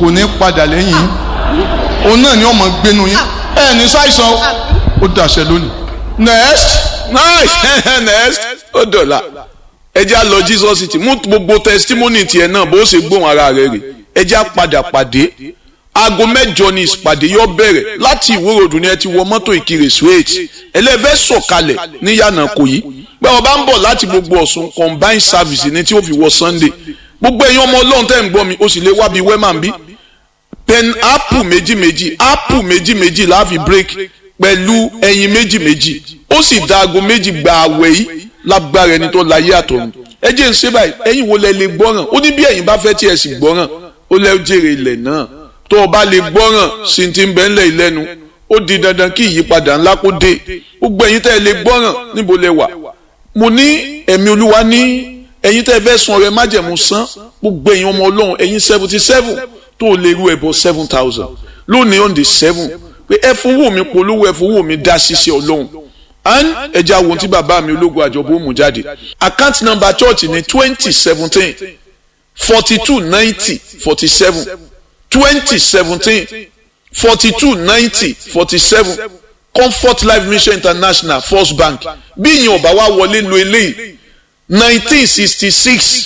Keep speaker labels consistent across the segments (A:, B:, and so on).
A: kò ní padà lẹ́yìn yín òun náà ni ọmọ gbénu yín ẹ ní ṣàìsàn ó dàṣẹ lónìí next
B: nice next ó dọ̀la ẹ jẹ́ á lọ Jesus city mú gbogbo testimony tiẹ̀ náà bó ṣe gbóhùn ara rẹ̀ rè ẹ jẹ́ á padà pàdé aago mẹ́jọ ni ìpàdé yóò bẹ̀rẹ̀ láti ìwúròdù ni ẹ ti wọ mọ́tò ìkirè straight ẹlẹ́fẹ́ sọ̀kalẹ̀ ní yànnà kò yí bẹ́ẹ̀ wọ́n bá ń bọ̀ láti gbogbo ọ̀sùn combined service ni tí ó fi wọ Sunday gbogbo ẹ̀yin ọmọ ọlọ́run tẹ́ ń gbọ́ mi ó sì lè wá bíi wẹ́mà ń bí pen apple méjì méjì apple méjì méjì láàfin break pẹ̀lú ẹyin méjì méjì ó sì da aago méjì gba àwẹ̀ yìí lágbára ẹni tó láyé àtọ̀run ẹ jẹ́ ń ṣe báyìí ẹ̀yin wo lẹ lè gbọ́ràn ó ní bí ẹ̀yin bá fẹ́ tí ẹ sì gbọ́ràn ó lẹ́ jèrè ilẹ̀ náà tó o bá lè gbọ́ràn sí ti ń bẹ́ ńlẹ̀ ìlẹ́nu ó di dandan kí ìyípadà ńlá kó dé gbogbo ẹ̀yin tẹ́ ẹ lè gbọ́ràn níbo lẹ wà mo ní ẹ̀mí olúwa ní ẹ̀yin tẹ́ ẹ fẹ́ sun ọrẹ májẹ̀mú san gbogbo ẹ̀yin ọmọ ọlọ́run ẹ̀yin seventy seven tó o lè ru ẹ̀bọ seven thousand lónìí on the seven pé ẹ fowó mi polówó ẹ fowó mi dá ṣiṣẹ́ ọlọ́run and ẹja wo tí bàbá mi ológun àjọbó mú jáde account number church ní twenty seventeen forty two ninety forty seven twenty seventeen forty two ninety forty seven comfort life mission international first bank bí ìyẹn ọba wa wọlé lo eléyìí nineteen sixty six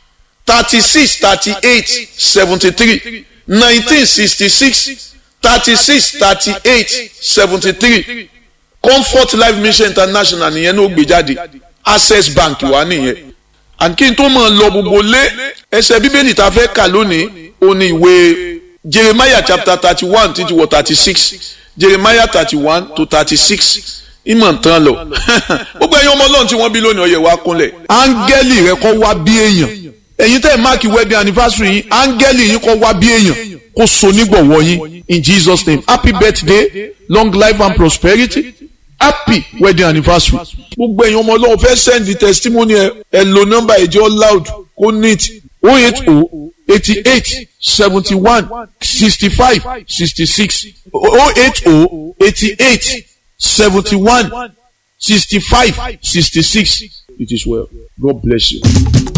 B: thirty six thirty eight seventy three nineteen sixty six thirty six thirty eight seventy three comfort life mission international nìyẹn ní ó gbé jáde access bank wà nìyẹn and kí n tó máa lọ gbogbo lé ẹsẹ̀ bíbélì tá a fẹ́ kà lónìí ó ní ìwé jeremiah chapter thirty one títí wọ thirty six jeremiah thirty one to thirty six ìmọ̀ ntán lọ gbogbo ẹ̀yin ọmọ ọlọ́run tí wọ́n bí lónìí ọ̀yẹ̀ wa kúnlẹ̀ áńgẹ́lì rẹ kọ́ wá bí èèyàn ẹ̀yin tẹ́ ẹ̀ máàkì wedding anniversary yín áńgẹ́lì yín kọ́ wá bí èèyàn kó so nígbọ̀wọ́ yín in Jesus name happy birthday long life and prosperity happy wedding anniversary. gbogbo ẹ̀yin ọmọ ọlọ́run fẹ́ send the testimony ẹ ẹ lo nọ́mbà ẹ̀jẹ̀ loud kó neat o eight o eighty eight seventy one sixty five sixty six o eight o eighty eight seventy one sixty five sixty six it is well God bless you.